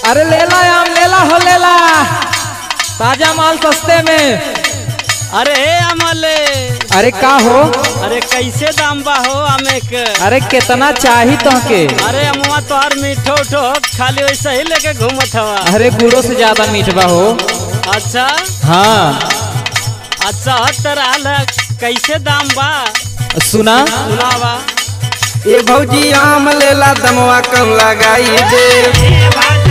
अरे लेला आम लेला हो लेला ताजा माल सस्ते में अरे हे अमले अरे का हो अरे कैसे दाम बा हो आमे के अरे कितना चाही तोहके अरे अमुआ तोहर मीठो उठो खाली वैसे ही लेके घूमत हवा अरे गुड़ो से ज्यादा मीठ बा हो अच्छा हाँ अच्छा तरह कैसे दाम बा सुना सुनावा ए भौजी आम लेला दमवा कम लगाई दे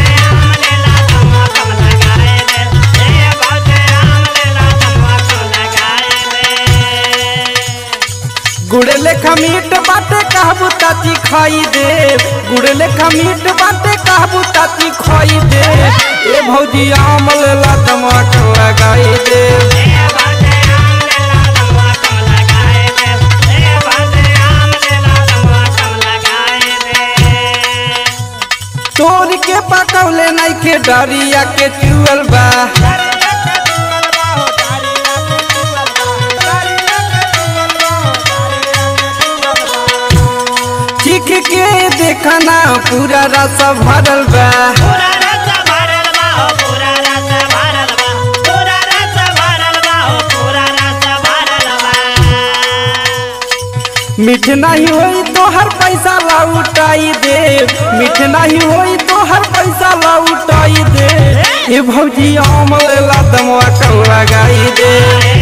गुड़ लेखा मीट बाटे कहबू ताती खाई दे गुड़ लेखा मीट बाटे कहबू ताती खाई दे ए भौजी आम लेला दमवा कम लगाई दे तोड़ के पकौले नइखे डरिया के चुअल बा चीख के देखना पूरा रस भरल बा मीठ नहीं होई तो हर पैसा लौटाई दे मीठ नहीं होई तो हर पैसा लौटाई दे ए भौजी आम लेला दमवा कम लगाई दे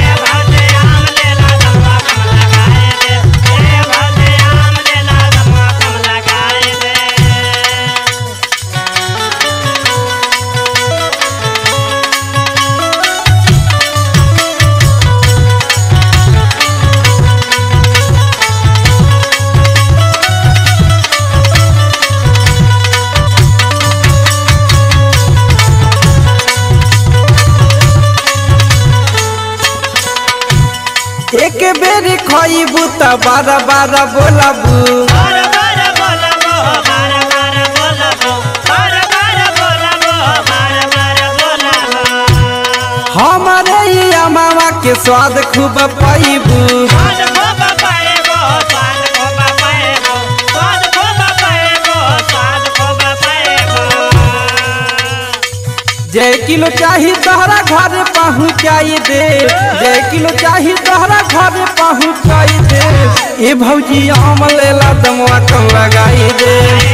एक बेरी खइबू त बारह बारह बोलबू हमारे ही अमावा के स्वाद खूब पैबू जय किलो चाही तोहरा घर पहुँचाई दे जय किलो चाही तोहरा घर पहुँचाई दे ए भौजी आम लेला दमवा कम लगाई दे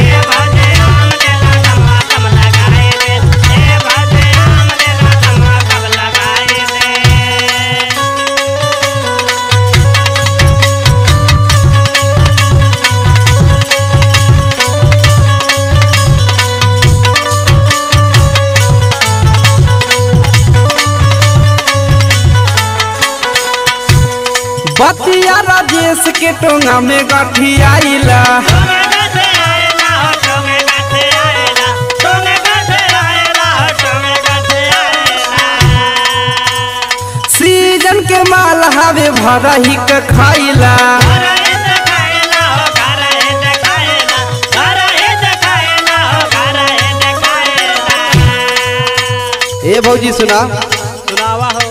बतिया राजेश के टोंगा में गठी आइला सीजन के माल हवे भरा ही के खाइला ए भौजी सुना सुनावा हो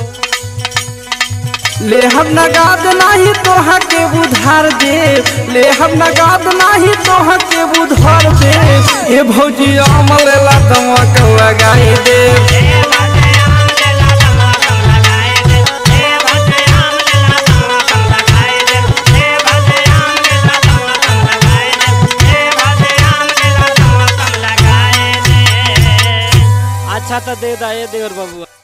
ले हम नगाद नाही तोहा के उधार दे ले हम नगाद नाही तोहा के उधार दे ए भौजी आम लेला दमवा के लगाई दे अच्छा तो दे दा ये देवर बाबू